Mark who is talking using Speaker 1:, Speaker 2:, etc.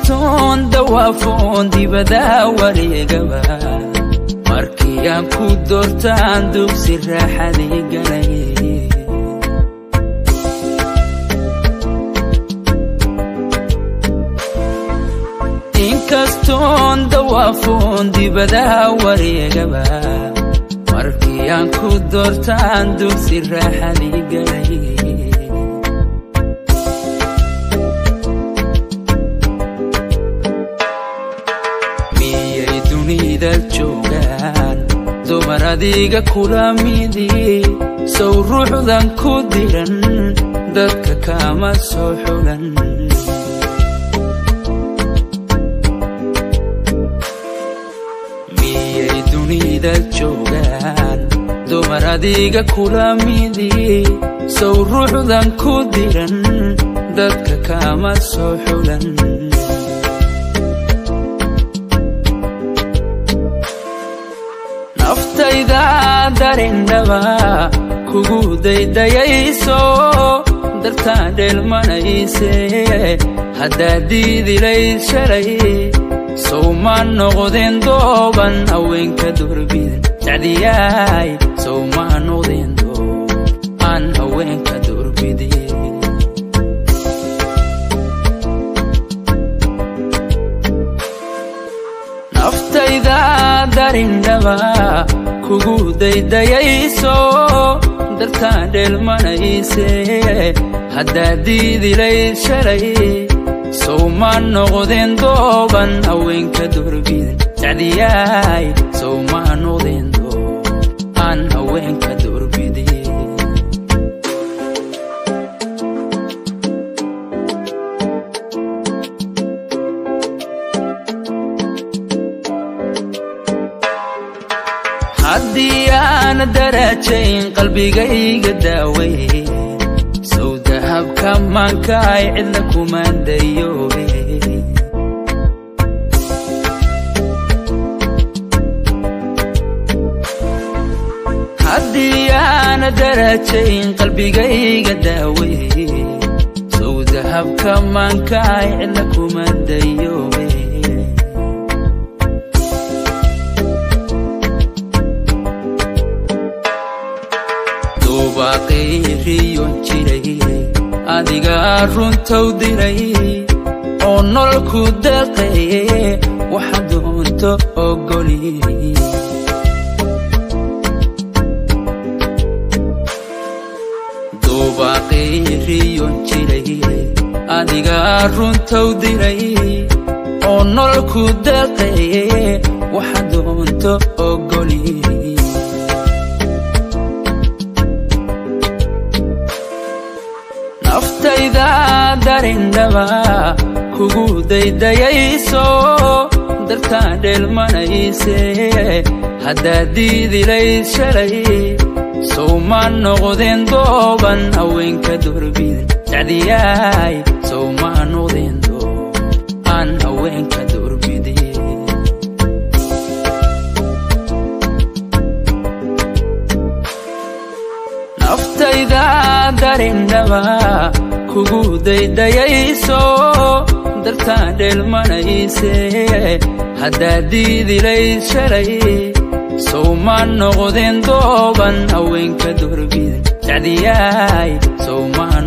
Speaker 1: inkastoon dawaafoon dibadaa wareegaba markii aan ku doortaan dugsi raaxadii galay inkastoon dawaafoon dibadaa wareegaba markii aan ku doortaan dugsi raaxadii galay miyay dunida joogaan dumar adiga kula midii sow ruuxdan ku diran dadka kama soo xulan miyay dunida joogaan dumar adiga kula midii sow ruuxdan ku diran dadka kama soo xulan naftayda darindhaba kugu daydayayso dartaan dheelmanayse haddaad diidilayd shalay sow ma noqdeen dooban haweenka durbidan sacdiyaay sow ma noqdeen doob aan haweenka durbidin naftayda darindhaba kugu daydayayso dartaan dheelmanayse haddaad diidilayd shalay sow ma noqdeen dooban haweenka durbidan sacdiyaay sow ma noqdeen doob aan haweenka durbidin haddii aan darajayn qalbigayga daaway sow dahabka maankaay cidla kumaandayoobe haddii aan darajayn qalbigayga daaway sow dahabka maankaay cidla kumaandayoobe duubaaqayriyon jiray adigaa runtow diray oo nololku deeqaye waxa doonto ogoli duubaaqayriyon jiray adigaa runtow diray oo nololku deeqaye waxa doonto ogoli naftayda darindhaba kugu daydayayso dartaan dheelmanayse haddaad diidilayd shalay sow ma noqdeen dooban haweenka durbidan sacdiyaay sow ma noqdeen doob aan haweenka durbidin naftayda darindhaba kugu daydayayso dartaan dheelmanayse haddaad diidilayd shalay sow ma noqdeen dooban haweenka durbidan sacdiyaay sow ma